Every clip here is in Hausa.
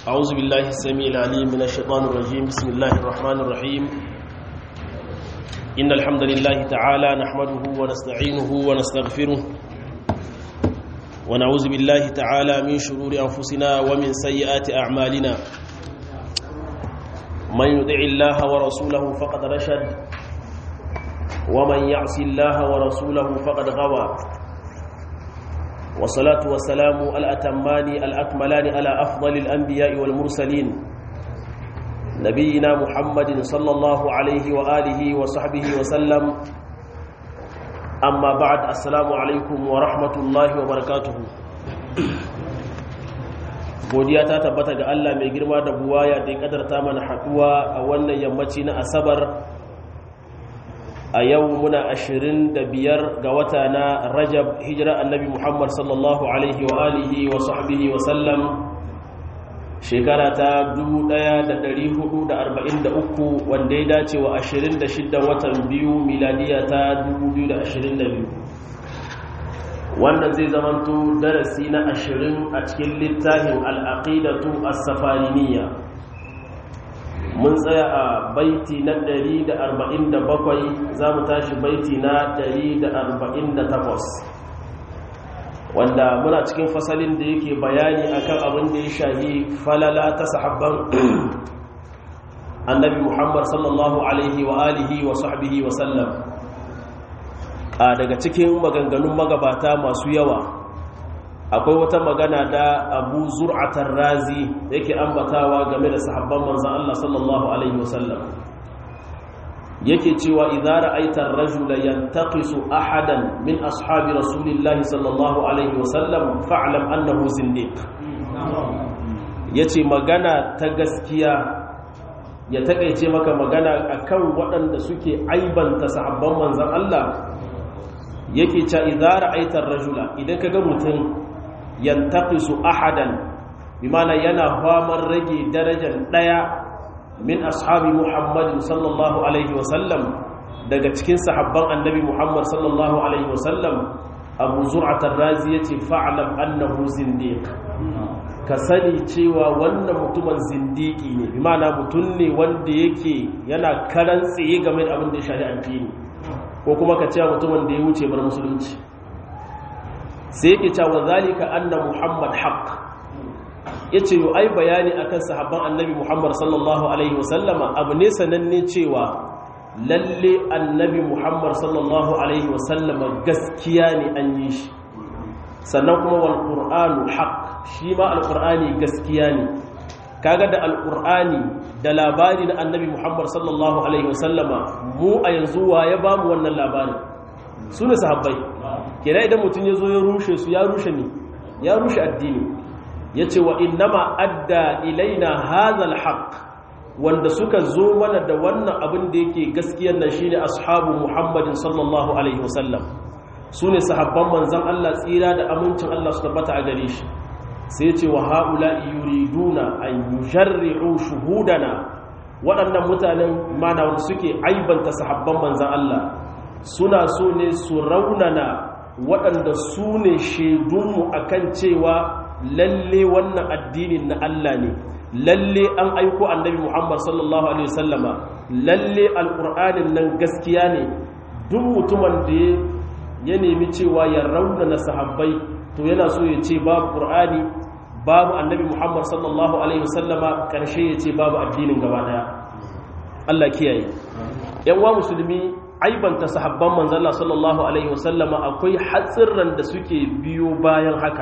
أعوذ بالله السميع العليم من الشيطان الرجيم بسم الله الرحمن الرحيم إن الحمد لله تعالى نحمده ونستعينه ونستغفره ونعوذ بالله تعالى من شرور أنفسنا ومن سيئات أعمالنا من يطع الله ورسوله فقد رشد ومن يعص الله ورسوله فقد غوى والصلاة والسلام الأتمان الأكملان على أفضل الأنبياء والمرسلين نبينا محمد صلى الله عليه وآله وصحبه وسلم أما بعد السلام عليكم ورحمة الله وبركاته godiya ta tabbata ga Allah mai girma da buwaya da ya kadarta mana haduwa a wannan yammaci na asabar a yau muna ashirin da biyar ga wata na rajab hijira annabi muhammad sallallahu alaihi wa alihi wa sahbihi wa sallam shekara ta 1443 wanda ya dace wa 26 watan biyu miladiya ta 2022 wannan zai zamanto darasi na ashirin a cikin littafin al'aqidatu as-safariniya mun tsaya a baiti na 147 za mu tashi baiti na 148 wanda muna cikin fasalin da yake bayani akan abin da ya shahi falala ta sahabban annabi muhammad sallallahu alaihi wa alihi wa sahbihi wa sallam a daga cikin maganganun magabata masu yawa akwai wata magana da abu zur'atar razi yake ambatawa game da sahabban manzan Allah sallallahu alaihi wasallam yake cewa idza ra'aita ar-rajula yantaqisu ahadan min ashabi rasulillahi sallallahu alaihi wasallam fa'lam annahu zindiq yace magana ta gaskiya ya takeice maka magana akan waɗanda suke aibanta sahabban manzan Allah yake cewa idza ra'aita ar-rajula idan kaga mutum yantaqisu ahadan bimana yana famar rage darajar daya min ashabi muhammadin sallallahu alaihi wasallam daga cikin sahabban annabi muhammad sallallahu alaihi wasallam abu zur'at ar-razi yace fa'lam annahu zindiq ka sani cewa wannan mutumin zindiki ne bimana mutum ne wanda yake yana karan tsaye game da abin da ya shafi addini ko kuma ka cewa mutumin da ya wuce bar musulunci sai yake cewa zalika anna muhammad haqq yace yo ai bayani akan sahabban annabi muhammad sallallahu alaihi wasallama abu ne sananne cewa lalle annabi muhammad sallallahu alaihi wasallama gaskiya ne an yi shi sannan kuma wal qur'anu haqq shi ma al qur'ani gaskiya ne kaga da al qur'ani da labari na annabi muhammad sallallahu alaihi wasallama mu a yanzu wa ya bamu wannan labarin su ne sahabbai kira idan mutum ya zo ya rushe su ya rushe ne ya rushe addini ya ce wa innama adda ilaina hazal haq wanda suka zo mana da wannan abin da yake gaskiyar nan shine ashabu muhammadin sallallahu alaihi wasallam su ne sahabban manzan Allah tsira da amincin Allah su tabbata a gare shi sai ce wa haula yuriduna an yujarri'u shuhudana waɗannan mutanen mana wanda suke aibanta sahabban manzan Allah suna so ne su raunana waɗanda su ne shaidunmu a kan cewa lalle wannan addinin na Allah ne lalle an aiko annabi Muhammad sallallahu Alaihi wasallama lalle alƙur'anin nan gaskiya ne duk mutumin da ya nemi cewa ya raunana sahabbai to yana so ya ce babu ƙur'ani babu annabi Muhammad sallallahu Alaihi wasallama ƙarshe ya ce babu addinin gaba ɗaya Allah kiyaye ‘yan wa musulmi aibanta sahabban manzala sallallahu alaihi wasallama akwai hatsirran da suke biyo bayan haka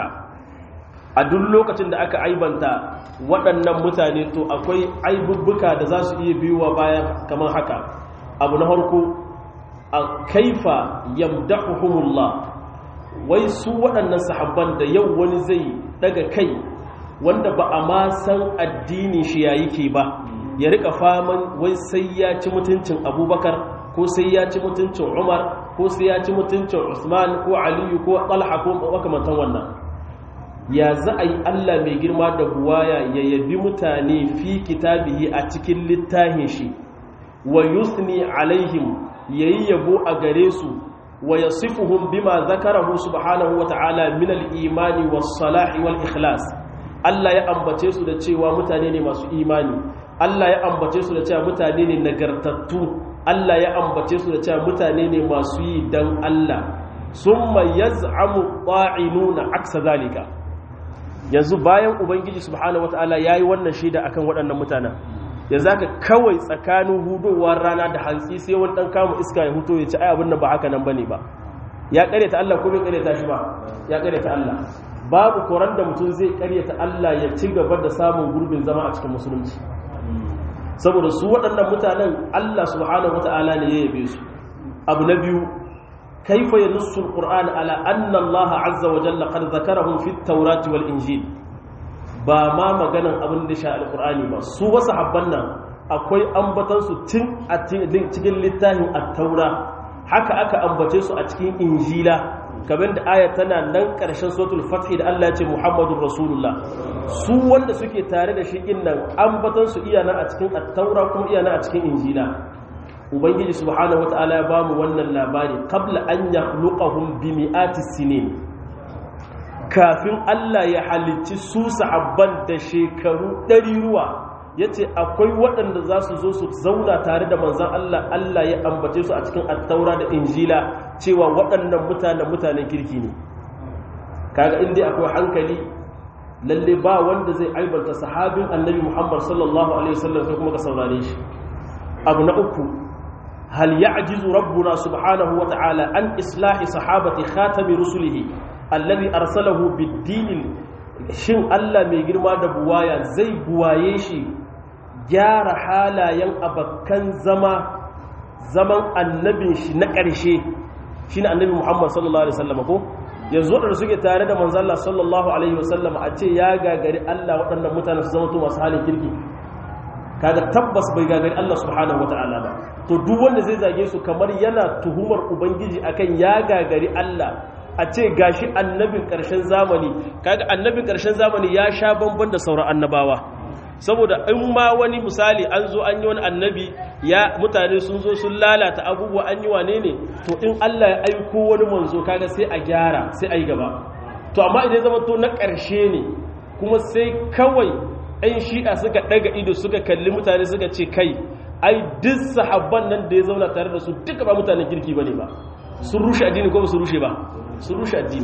a duk lokacin da aka aibanta waɗannan mutane to akwai aibubbuka da za su iya biyowa bayan kamar haka abu na harko a kaifa yamdahuhumullah wai su waɗannan sahabban da yau wani zai daga kai wanda ba a ma san addini shi yayi ke ba ya rika faman wai sai ya ci mutuncin abubakar ko sai ya ci mutuncin umar ko sai ya ci mutuncin usman ko aliyu ko talha ko makamantan wannan ya za a yi allah mai girma da buwaya ya yabi mutane fi kitabihi a cikin littafin shi wa yusni alaihim yayi yabo a gare su wa yasifuhum bima zakarahu subhanahu wa ta'ala min al-imani was-salahi wal-ikhlas Allah ya ambace su da cewa mutane ne masu imani Allah ya ambace su da cewa mutane ne nagartattu Allah ya ambace su da cewa mutane ne masu yi dan Allah summa yaz'amu qa'inuna aksa zalika yanzu bayan ubangiji subhanahu wataala yayi wannan shaida akan waɗannan mutanen yanzu haka kawai tsakanin hudowar rana da hantsi sai wani dan kama iska ya huto ya ci ai abin nan ba haka nan bane ba ya karyata Allah ko bai karyata shi ba ya karyata Allah babu koran da mutum zai karyata Allah ya ci gaba da samun gurbin zama a cikin musulunci saboda su waɗannan mutanen Allah subhanahu wata'ala ne ya yabe su abu na biyu kaifa yanussu alquran ala anna Allah azza wa jalla qad zakarahum fi at-taurati wal injil ba ma maganan abin da sha alqurani ba su wasu habban nan akwai ambatan su tun a cikin littafin at-taura haka aka ambace su a cikin injila kamar da aya tana nan ƙarshen suratul fath da Allah ya ce Muhammadur Rasulullah su wanda suke tare da shi nan ambatan su iya nan a cikin at-taura kuma iya nan a cikin injila ubangiji subhanahu wataala ya bamu wannan labari qabla an yakhluqahum bi mi'ati sinin kafin Allah ya halicci su sahabban da shekaru ɗari ruwa yace akwai waɗanda za su zo su zauna tare da manzon Allah Allah ya ambace su a cikin at-taura da injila cewa waɗannan mutanen mutanen kirki ne kaga inda akwai hankali lalle ba wanda zai aibanta sahabin annabi Muhammad sallallahu alaihi wasallam sai kuma ka saurare shi abu na uku hal ya'jizu rabbuna subhanahu wa ta'ala an islahi sahabati khatami rusulihi alladhi arsalahu bid-din shin Allah mai girma da buwaya zai buwaye shi gyara halayen abakkan zama zaman annabin shi na ƙarshe shi ne annabi muhammad sallallahu alaihi wasallam ko yanzu waɗanda suke tare da manzalla sallallahu alaihi wasallam a ce ya gagari allah waɗannan mutane su zama to masu halin kirki kaga tabbas bai gagari allah subhanahu wata'ala ba to duk wanda zai zage su kamar yana tuhumar ubangiji akan ya gagari allah a ce gashi annabin ƙarshen zamani kaga annabin ƙarshen zamani ya sha bamban da sauran annabawa saboda in ma wani misali an zo an yi wani annabi ya mutane sun zo sun lalata abubuwa an yi wane ne to in Allah ya aiko wani manzo kaga sai a gyara sai a yi gaba to amma idan zama to na ƙarshe ne kuma sai kawai ɗan shi'a suka ɗaga ido suka kalli mutane suka ce kai ai duk sahabban nan da ya zauna tare da su duka ba mutanen kirki bane ba sun rushe addini ko ba su rushe ba sun rushe addini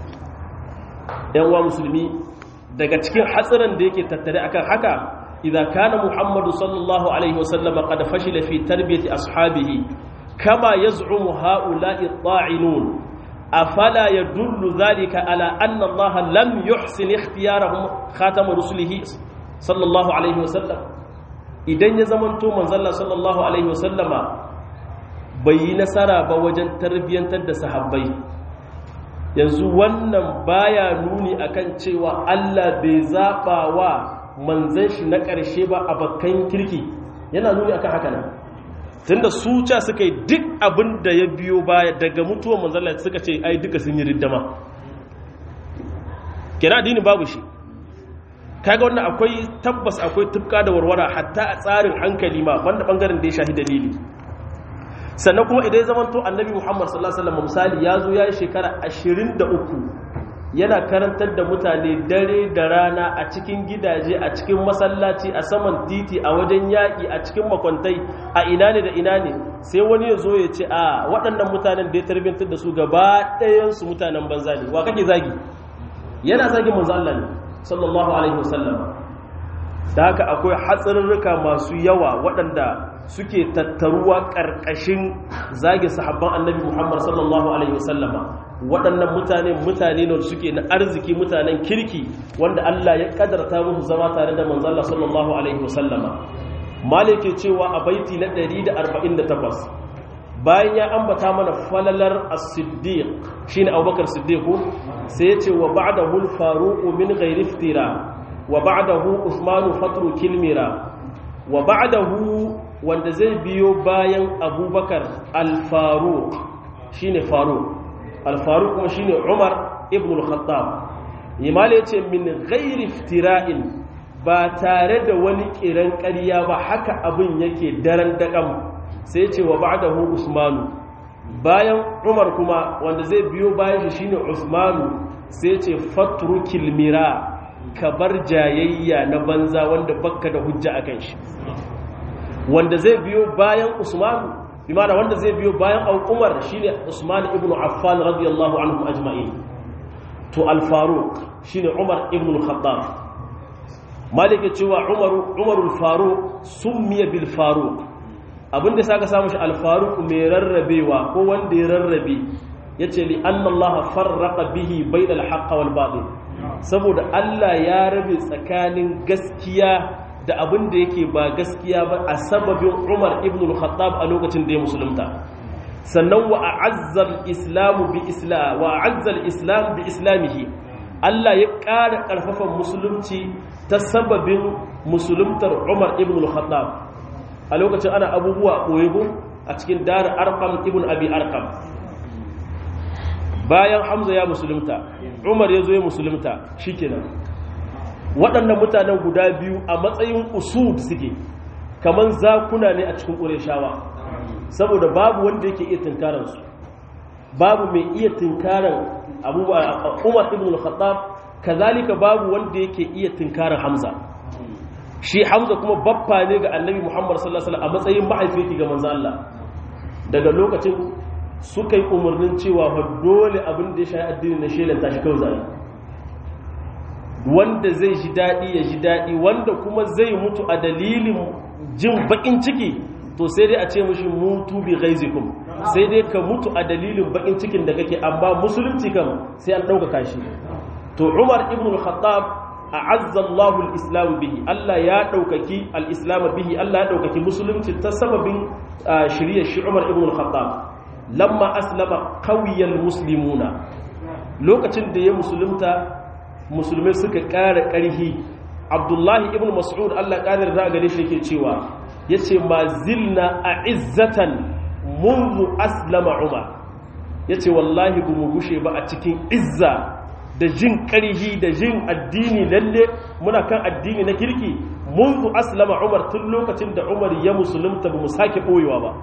yan uwa musulmi daga cikin hatsarin da yake tattare akan haka idan kana muhammadu sallallahu alaihi wasallam qad fashila fi tarbiyati ashabihi kama yaz'umu ha'ula'i ta'inun afala yadullu dhalika ala anna allaha lam yuhsin ikhtiyarahum khatam rusulihi sallallahu alaihi wasallam idan ya zamanto manzalla sallallahu alaihi wasallama bai yi nasara ba wajen tarbiyantar da sahabbai yanzu wannan baya nuni akan cewa Allah bai zaɓa wa manzan shi na ƙarshe ba a bakkan kirki yana nuni akan haka nan tunda su ca suka yi duk abin da ya biyo baya daga mutuwar manzala suka ce ai duka sun yi riddama kira dini babu shi kaga wannan akwai tabbas akwai tufka da warwara hatta a tsarin hankali ma banda bangaren da ya shahi dalili sannan kuma idan ya zama to annabi muhammad sallallahu alaihi wasallam misali ya zo ya yi shekara 23 yana karantar da mutane dare da rana a cikin gidaje a cikin masallaci a saman titi a wajen yaƙi a cikin makwantai a ina ne da ina ne sai wani ya zo ya ce a waɗannan mutanen da ya tarbiyyantar da su gaba ɗayansu mutanen banza ne wa kake zagi yana zagin manzo Allah ne sallallahu alaihi wasallam da haka akwai hatsarurruka masu yawa waɗanda suke tattaruwa ƙarƙashin zage sahabban annabi Muhammad sallallahu alaihi wasallama waɗannan mutane mutane ne suke na arziki mutanen kirki wanda Allah ya kadarta musu zama tare da manzo Allah sallallahu alaihi wasallama malike cewa a baiti na 148 bayan ya ambata mana falalar as-siddiq shine Abubakar Siddiq sai ya ce wa ba'dahu al-faruq min ghairi iftira wa ba'dahu Uthman fatru kilmira wa ba'dahu wanda zai biyo bayan Abubakar al-Faruq shine Faruq al-Faruq kuma shine Umar ibn al-Khattab yimale yace min ghairi iftira'in ba tare da wani kiran ƙarya ba haka abin yake daren daƙam sai ce wa ba'dahu Usmanu bayan Umar kuma wanda zai biyo bayan shi shine Usmanu sai ce fatrukil mira ka bar jayayya na banza wanda bakka da hujja akan shi wanda zai biyo bayan usman bimana wanda zai biyo bayan umar shine usman ibn affan radiyallahu anhu ajma'in to al-faruq shine umar ibn al-khattab malik ya cewa umar umar al-faruq summiya bil faruq abinda saka samu shi al-faruq mai rarrabewa ko wanda ya rarrabe yace li anna allaha farraqa bihi bainal haqq wal batil saboda Allah ya rabe tsakanin gaskiya da abin da yake ba gaskiya ba a sababin Umar ibn al-Khattab a lokacin da ya musulunta sannan wa a'azzal islamu bi isla wa a'azzal islam bi islamihi Allah ya ƙara ƙarfafan musulunci ta sababin musuluntar Umar ibn al-Khattab a lokacin ana abubuwa koyego a cikin dar Arqam ibn Abi Arqam bayan Hamza ya musulunta Umar ya zo ya musulunta shikenan waɗannan mutanen guda biyu a matsayin usud suke kamar zakuna ne a cikin ƙureshawa saboda babu wanda yake iya tunkaransu babu mai iya tunkaran abubuwa umar ibn al-khattab kazalika babu wanda yake iya tunkaran hamza shi hamza kuma baffa ne ga annabi muhammad sallallahu alaihi wasallam a matsayin mahaifi ga manzo Allah daga lokacin suka yi umarnin cewa dole abin da ya shayi addini na shelanta shi kawai zai wanda zai ji daɗi ya ji daɗi wanda kuma zai mutu a dalilin jin baƙin ciki to sai dai a ce mashi mutu bi ghaizikum sai dai ka mutu a dalilin baƙin cikin da kake amma musulunci kam sai an ɗaukaka shi to umar ibn al-khattab a'azza Allahu al-islam bihi Allah ya ɗaukaki al-islam bihi Allah ya ɗaukaki musulunci ta sababin shirye shi umar ibn al-khattab lamma aslama qawiyal muslimuna lokacin da ya musulunta musulmai suka ƙara ƙarhi abdullahi ibn mas'ud allah ƙarar da gare shi ke cewa ya ce ma zilna a izzatan munzu aslama umar ya ce wallahi ba mu gushe ba a cikin izza da jin ƙarhi da jin addini lalle muna kan addini na kirki munzu aslama umar tun lokacin da umar ya musulunta ba mu sake ɓoyewa ba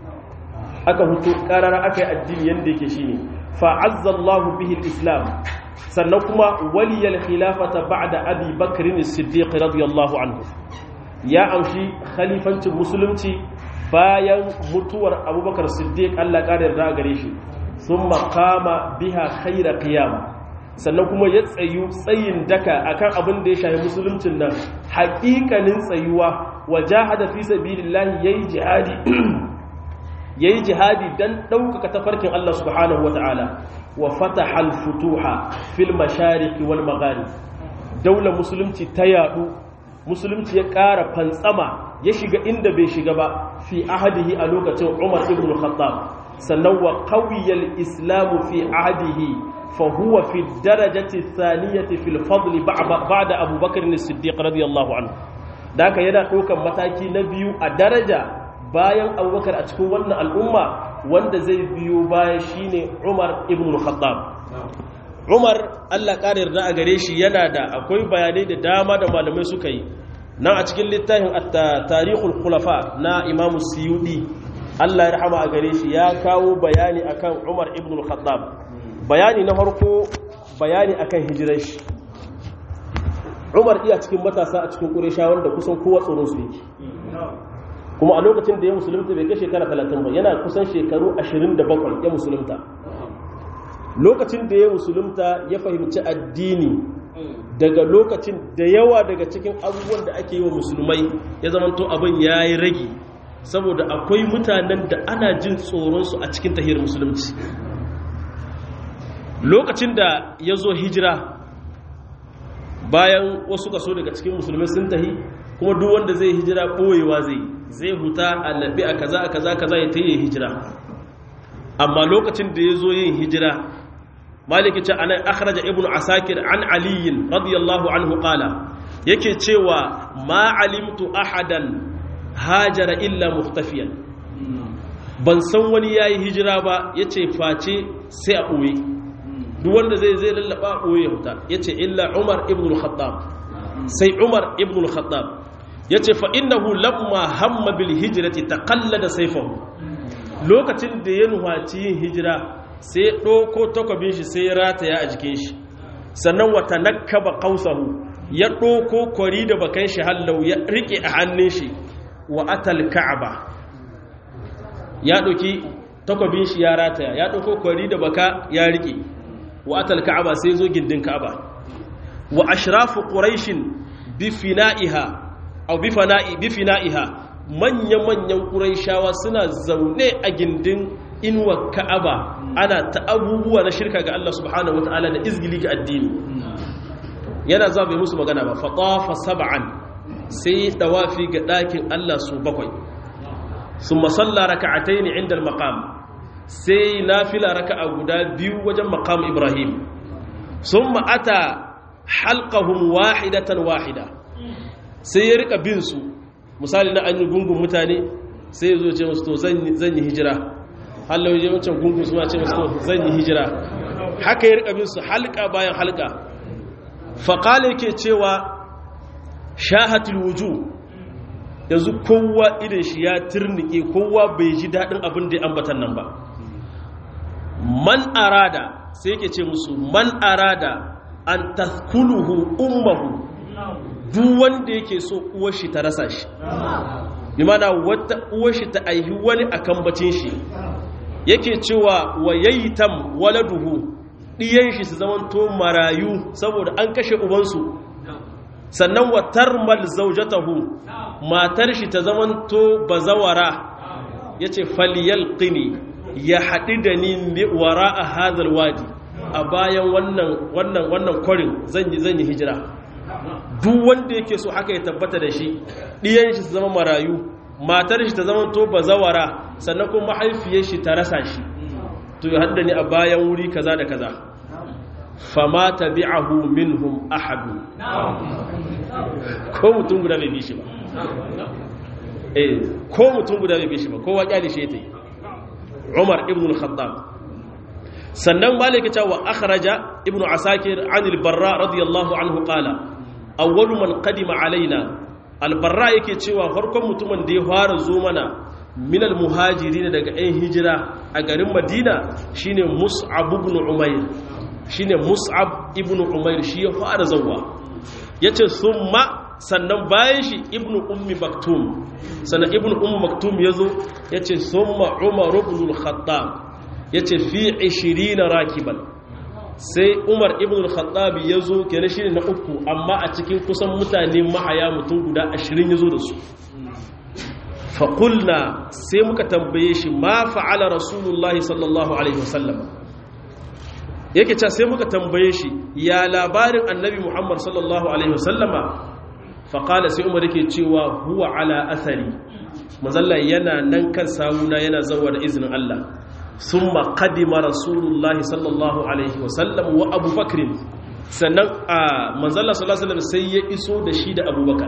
aka hutu ƙarara aka yi addini yadda yake shi ne fa'azzallahu bihi islam sannan kuma waliyar khilafata ba'da abi bakrin siddiq radiyallahu anhu ya amshi khalifancin musulunci bayan mutuwar abubakar siddiq Allah ƙara yarda gare shi sun makama biha khaira qiyam sannan kuma ya tsayu tsayin daka akan abin da ya shafi musuluncin nan haƙiƙanin tsayuwa wa jahada fi sabilillahi yayi jihadi yayi jihadi dan ɗaukaka tafarkin Allah subhanahu wataala wa fataha al-futuha fil mashariki wal magharib daular musulunci ta yadu musulunci ya ƙara fantsama ya shiga inda bai shiga ba fi ahadihi a lokacin Umar ibn al-Khattab sannan wa qawiyal islam fi ahadihi fa huwa fi darajati thaniyati fil fadl ba'da Abu Bakr as-Siddiq radiyallahu anhu daka yana ɗaukan mataki na biyu a daraja bayan Abubakar a cikin wannan al'umma wanda zai biyo baya shine Umar ibn al-Khattab Umar Allah ƙara yarda a gare shi yana da akwai bayanai da dama da malamai suka yi nan a cikin littafin tarihul khulafa na Imam Suyudi Allah ya rahama a gare shi ya kawo bayani akan Umar ibn al-Khattab bayani na farko bayani akan hijirar shi Umar iya cikin matasa a cikin Qurayshawa wanda kusan kowa tsoron su yake kuma a lokacin da ya musulunta bai kai shekara 30 ba yana kusan shekaru 27 ya musulunta lokacin da ya musulunta ya fahimci addini daga lokacin da yawa daga cikin abubuwan da ake yi wa musulmai ya zamanto abin ya yi ragi saboda akwai mutanen da ana jin tsoronsu a cikin tahiyar musulunci lokacin da ya zo hijira bayan wasu kaso daga cikin musulmai sun tahi kuma duk wanda zai hijira ɓoyewa zai zai huta a labi a kaza a kaza kaza ya ta yi hijira amma lokacin da ya zo yin hijira maliki ce anan akhraja ibnu asakir an aliyin radiyallahu anhu qala yake cewa ma alimtu ahadan hajara illa mukhtafiyan ban san wani yayi hijira ba yace face sai a ɓoye duk wanda zai zai lallaba ɓoye huta yace illa umar ibn al-khattab sai umar ibn al-khattab yace fa innahu lamma hamma bil hijrati taqallada sayfahu lokacin da ya nuhaci yin hijira sai ɗauko takwabin shi sai ya rataya a jikin shi sannan wata nakaba kausahu ya ɗoko kwari da bakan shi hallau ya riƙe a hannun shi wa atal ka'aba ya ɗauki takwabin shi ya rataya ya ɗauko kwari da baka ya riƙe wa atal ka'aba sai zo gindin ka'aba wa ashrafu quraishin bi fina'iha aw bi fana'i bi fina'iha manya-manyan quraishawa suna zaune a gindin inuwa ka'aba ana ta abubuwa na shirka ga Allah subhanahu wataala da izgili ga addini yana za bai musu magana ba fatafa sab'an sai dawafi ga ɗakin Allah su bakwai sun masalla raka'ataini inda al-maqam sai nafila raka'a guda biyu wajen maqam Ibrahim sun ma'ata halqahum wahidatan wahida sai ya rika bin su misali na an yi gungun mutane sai ya zo ce musu to zan yi hijira hallau je wancan gungun su ma ce musu to zan yi hijira haka ya rika bin su halka bayan halka faƙala yake cewa shahatul wuju yanzu kowa idan shi ya turnike kowa bai ji daɗin abin da ya ambatan nan ba man arada sai yake ce musu man arada an taskuluhu ummahu duk wanda yake so uwar shi ta rasa shi bi mana wata uwar shi ta aihi wani akan bacin shi yake cewa wa yayitam waladuhu ɗiyan shi su zamanto marayu saboda an kashe ubansu sannan wa tarmal zaujatahu matar shi ta zamanto bazawara yace falyalqini ya haɗu da ni wara a hadal wadi a bayan wannan wannan wannan kwarin zan yi zan yi hijira duk wanda yake so haka ya tabbata da shi ɗiyan shi su zama marayu matar shi ta zamanto bazawara sannan kuma mahaifiyar shi ta rasa shi to ya haɗu da ni a bayan wuri kaza da kaza fama tabi'ahu minhum ahadu ko mutum guda bai bi shi ba eh ko mutum guda bai bi shi ba kowa kyale shi yake Umar ibn al-Khattab sannan malaka ta wa akhraja ibn Asakir an al-Barra radiyallahu anhu qala awwalu man qadima alaina al-Barra yake cewa farkon mutumin da ya fara zo mana min al-muhajirin daga ɗan hijira a garin Madina shine Mus'ab ibn Umair shine Mus'ab ibn Umair shi ya fara zawwa yace summa sannan bayan shi ibn ummi maktum sannan ibn ummi maktum yazo yace summa Umar ibn al-Khattab yace fi 20 rakiban sai Umar ibn al-Khattab yazo kenan shine na uku amma a cikin kusan mutane mahaya mutum guda 20 yazo da su faƙulna sai muka tambaye shi ma fa'ala rasulullahi sallallahu alaihi wasallam yake ca sai muka tambaye shi ya labarin annabi muhammad sallallahu alaihi wasallama faƙala sai umar yake cewa huwa ala asari mazalla yana nan kan samuna yana zawa da izinin Allah sun maƙadima rasulullahi sallallahu alaihi wasallam wa abubakrin sannan a manzalla sallallahu alaihi wasallam sai ya iso da shi da abubakar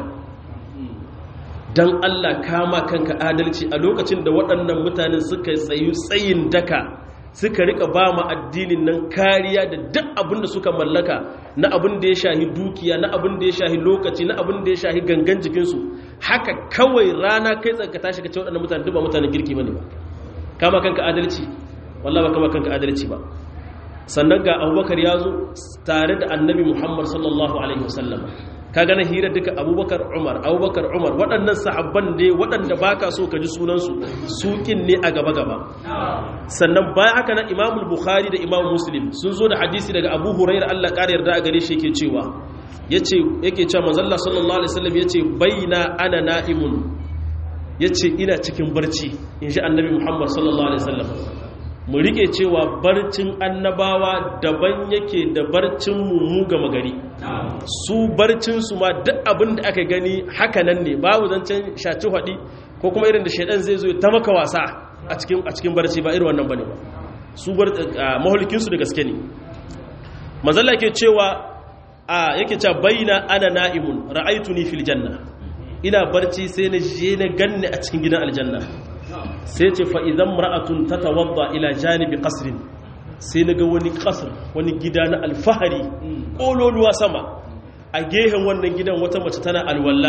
don Allah kama kanka adalci a lokacin da waɗannan mutanen suka tsayu tsayin daka suka rika ba ma addinin nan kariya da duk abin da suka mallaka na abin da ya shahi dukiya na abin da ya shahi lokaci na abin da ya shahi gangan jikinsu haka kawai rana kai tsaka tashi ka ce waɗannan mutanen duk ba mutanen girki bane ba kama kanka adalci wallahi ba kama kanka adalci ba sannan ga abubakar ya zo tare da annabi muhammad sallallahu alaihi wasallam ka gane hira duka abubakar umar abubakar umar waɗannan sahabban ne waɗanda ba ka so ka ji sunansu suƙin ne a gaba-gaba sannan bayan haka na imamul bukhari da imam muslim sun zo da hadisi daga abu hurairar allah ƙara yarda a gare shi yake cewa yake cewa manzalla sallallahu alaihi wasallam ya ce baina ana na'imun ya ce ina cikin barci in ji annabi muhammad sallallahu alaihi wasallam mu rike cewa barcin annabawa daban yake da barcin mu gama gari su barcin su ma duk abin da aka gani haka nan ne babu zancen shaci hadi ko kuma irin da shaidan zai zo ta maka wasa a cikin a cikin barci ba irin wannan bane ba su bar mahulkin su da gaske ne manzalla yake cewa a yake cewa baina ana na'imun ra'aytuni fil janna ina barci sai na je na ganni a cikin gidan aljanna sai ce fa'izan ra'atun ta tawadda ila janibi ƙasirin sai na ga wani ƙasir wani gida na alfahari ƙololuwa sama a gehen wannan gidan wata mace tana alwalla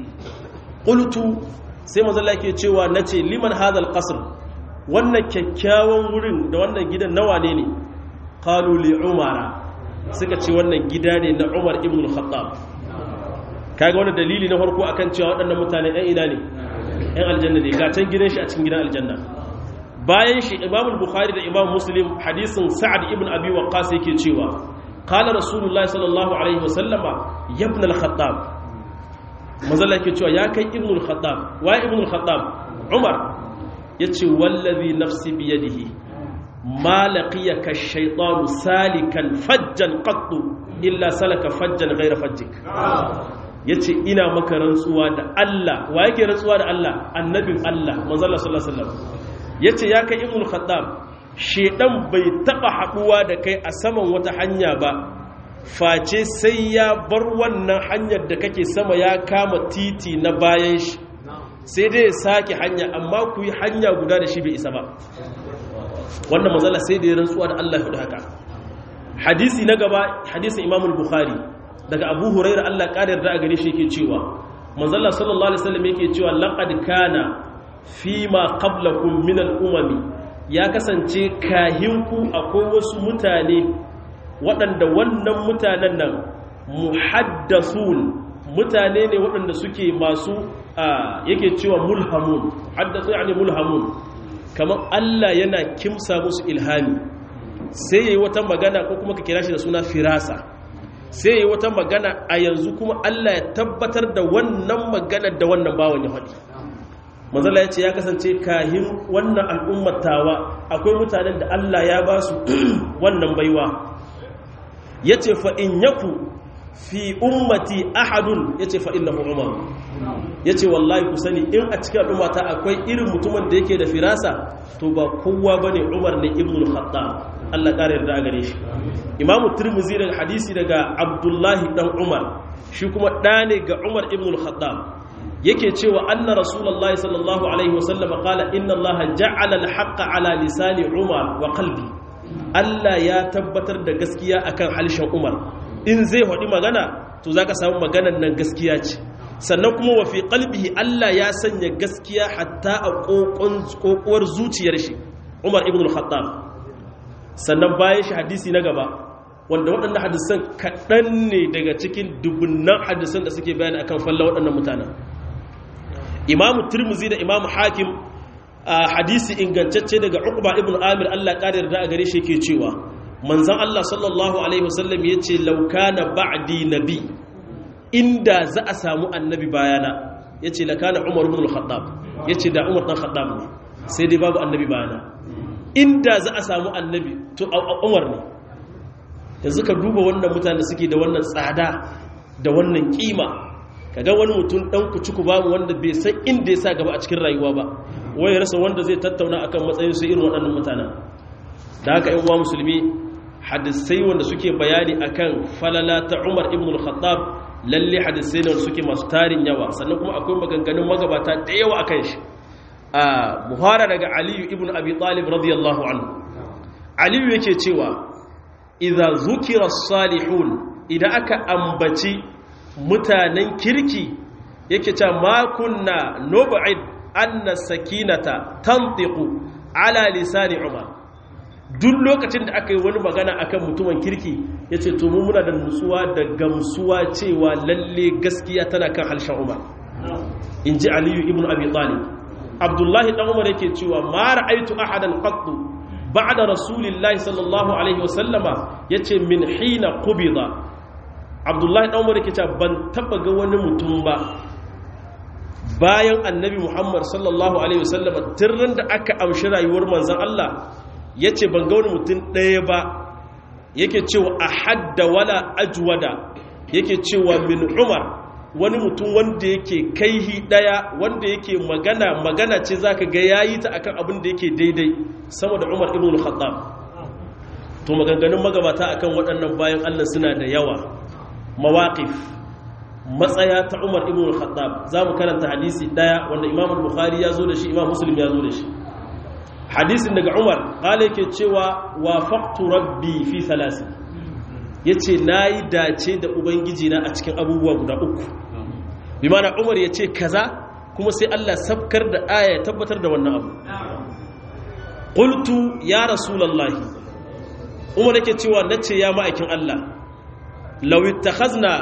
ƙultu sai mazala ke cewa na ce liman hadal ƙasir wannan kyakkyawan wurin da wannan gidan nawa ne ne ƙaluli umara suka ce wannan gida ne na umar ibn khattab kaga wani dalili na farko akan cewa waɗannan mutane ɗan ina ne ɗan aljanna ne gatan gidan shi a cikin gidan aljanna bayan shi imamul bukhari da imam muslim hadisin sa'ad ibn abi waqqas yake cewa qala rasulullahi sallallahu alaihi wasallama ya ibn al-khattab mazalla yake cewa ya kai ibn al-khattab wa ibn al-khattab umar yace wallazi nafsi bi yadihi ma laqiyaka ash-shaytanu salikan fajjan qattu illa salaka fajjan ghayra fajjik yace ina maka rantsuwa da Allah wa yake rantsuwa da Allah annabin Allah manzalla sallallahu alaihi wasallam yace ya kai ibn al-khattab shedan bai taba haduwa da kai a saman wata hanya ba face sai ya bar wannan hanyar da kake sama ya kama titi na bayan shi sai dai ya sake hanya amma ku yi hanya guda da shi bai isa ba wannan mazala sai da ya rantsuwa da Allah ya haka hadisi na gaba hadisin Imam Bukhari daga Abu Hurairah Allah ƙara yarda a gare shi yake cewa manzalla sallallahu alaihi wasallam yake cewa laqad kana fima qablakum min al-umami ya kasance kahinku akwai wasu mutane waɗanda wannan mutanen nan muhaddasun mutane ne waɗanda suke masu yake cewa mulhamun haddasu yani mulhamun kamar Allah yana kimsa musu ilhami sai yayi wata magana ko kuma ka kira shi da suna firasa sai yayi wata magana a yanzu kuma Allah ya tabbatar da wannan maganar da wannan bawan ya faɗi manzala ya ce ya kasance kahin wannan al'ummatawa akwai mutanen da Allah ya ba su wannan baiwa ya ce fa'in yaku fi ummati ahadun ya ce fa'in na umar ya ce wallahi ku sani in a cikin al'ummata akwai irin mutumin da yake da firasa to ba kowa ba ne umar ne ibn al-khatta Allah ƙara yarda a gare shi imamu turmuzi daga hadisi daga abdullahi ɗan umar shi kuma ɗa ne ga umar ibn al-khatta yake cewa anna rasulullahi sallallahu alaihi wasallam qala inna allaha ja'ala al-haqqa ala lisani umar wa qalbi Allah ya tabbatar da gaskiya akan halishin umar in zai hadi magana to zaka samu maganar nan gaskiya ce sannan kuma wa fi qalbihi Allah ya sanya gaskiya hatta a kokuwar zuciyar shi umar ibn al-khattab sannan bayan shi hadisi na gaba wanda waɗannan hadisan kaɗan ne daga cikin dubunnan hadisan da suke bayani akan falla waɗannan mutanen imamu turmuzi da imamu hakim a hadisi ingantacce daga uqba ibn amir Allah ƙarar da a gare shi ke cewa manzan Allah sallallahu alaihi wasallam ya ce laukana ba'di nabi inda za a samu annabi bayana ya ce lakana umar ibn al-khattab ya ce da umar ɗan khattab ne sai dai babu annabi bayana inda za a samu annabi to umar ne yanzu ka duba wannan mutane suke da wannan tsada da wannan kima kaga wani mutum dan kuci-ku babu wanda bai san inda ya sa gaba a cikin rayuwa ba wai rasa wanda zai tattauna akan matsayin su irin waɗannan mutanen da haka yan uwa musulmi hadisai wanda suke bayani akan falala ta Umar ibn al-Khattab lalle hadisai ne suke masu tarin yawa sannan kuma akwai maganganun magabata da yawa akan shi a muhara daga aliyu ibn abi talib radiyallahu anhu aliyu yake cewa idza zukira salihun idan aka ambaci mutanen kirki yake cewa ma kunna nub'id anna sakinata tantiqu ala lisani umar duk lokacin da aka yi wani magana akan mutumin kirki yace to mu muna da nutsuwa da gamsuwa cewa lalle gaskiya tana kan halshen umar inji aliyu ibn abi talib abdullahi dan umar yake cewa ma ra'aitu ahadan qattu ba'da rasulillahi sallallahu alaihi wasallama yace min hina qubida abdullahi dan umar yake cewa ban taba ga wani mutum ba bayan annabi muhammad sallallahu alaihi wasallama tirran da aka amshi rayuwar manzon Allah yace ban ga wani mutum ɗaya ba yake cewa ahadda wala ajwada yake cewa min umar wani mutum wanda yake kaihi daya wanda yake magana magana ce zaka ga yayi ta akan abin da yake daidai sama da Umar ibn al-Khattab to maganganun magabata akan waɗannan bayan Allah suna da yawa mawaqif matsaya ta Umar ibn al-Khattab zamu karanta hadisi daya wanda Imam al-Bukhari ya zo da shi Imam Muslim ya zo da shi hadisin daga Umar qala yake cewa wafaqtu rabbi fi thalathi yace nayi dace da ubangiji na a cikin abubuwa guda uku bi mana umar ya ce kaza kuma sai Allah sabkar da aya ya tabbatar da wannan abu qultu ya rasulullahi umar yake cewa nace ya ma'aikin Allah law ittakhazna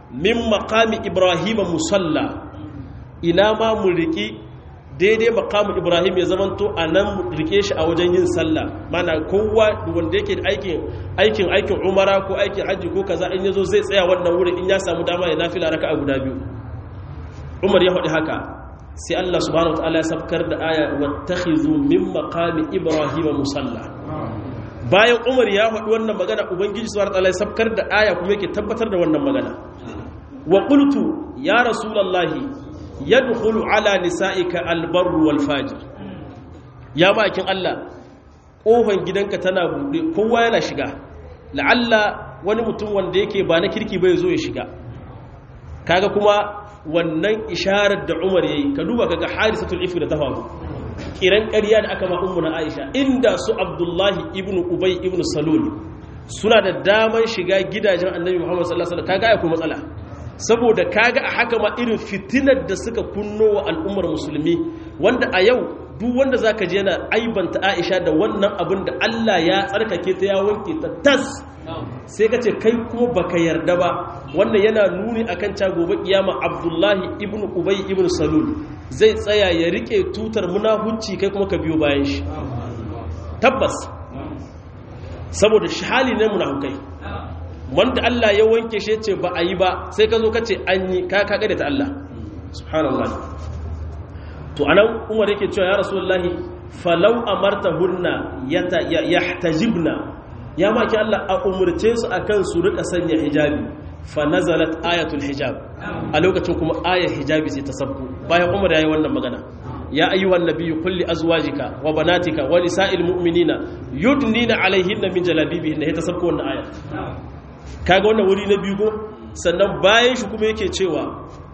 min maqami ibrahim musalla ina ma mu riki daidai maqamu ibrahim ya zamanto anan mu rike shi a wajen yin sallah mana kowa wanda yake aikin aikin aikin umara ko aikin haji ko kaza in yazo zai tsaya wannan wurin in ya samu dama ya nafila raka'a guda biyu umar ya faɗi haka sai Allah subhanahu wataala ya sabkar da aya wattakhizu min maqami ibrahim musalla bayan umar ya faɗi wannan magana ubangiji subhanahu wataala ya sabkar da aya kuma yake tabbatar da wannan magana wa qultu ya rasulullahi yadkhulu ala nisa'ika albarru wal fajir ya bakin Allah kofan gidanka tana bude kowa yana shiga la'alla wani mutum wanda yake ba na kirki bai zo ya shiga kaga kuma wannan isharar da Umar yayi ka duba kaga hadisatul ifk da ta faru kiran ƙarya da aka ma ummuna Aisha inda su Abdullahi ibn Ubay ibn Salul suna da daman shiga gidajen Annabi Muhammad sallallahu alaihi wasallam kaga akwai matsala saboda kaga a haka ma irin fitinar da suka kunno wa al'ummar musulmi wanda a yau duk wanda zaka je yana aibanta Aisha da wannan abin da Allah ya tsarkake ta ya wanke ta tas sai ka ce kai kuma baka yarda ba wannan yana nuni akan ca gobe kiyama Abdullahi ibn Ubay ibn Salul zai tsaya ya rike tutar munafunci kai kuma ka biyo bayan shi tabbas saboda shi hali ne munafukai wanda Allah ya wanke shi ce ba a yi ba sai ka zo ka ce an yi ka kaga da ta Allah subhanallah to anan umar yake cewa ya rasulullahi falau amartahunna yahtajibna ya maki Allah a umurce su akan su rika sanya hijabi fa nazalat ayatul hijab a lokacin kuma ayar hijabi sai ta sabko bayan umar yayi wannan magana ya ayyuhan nabiyyu kulli azwajika wa banatika wa nisa'il mu'minina yudnina alaihinna min jalabibihinna ita sabko wannan ayar kaga wannan wuri na biyu ko sannan bayan shi kuma yake cewa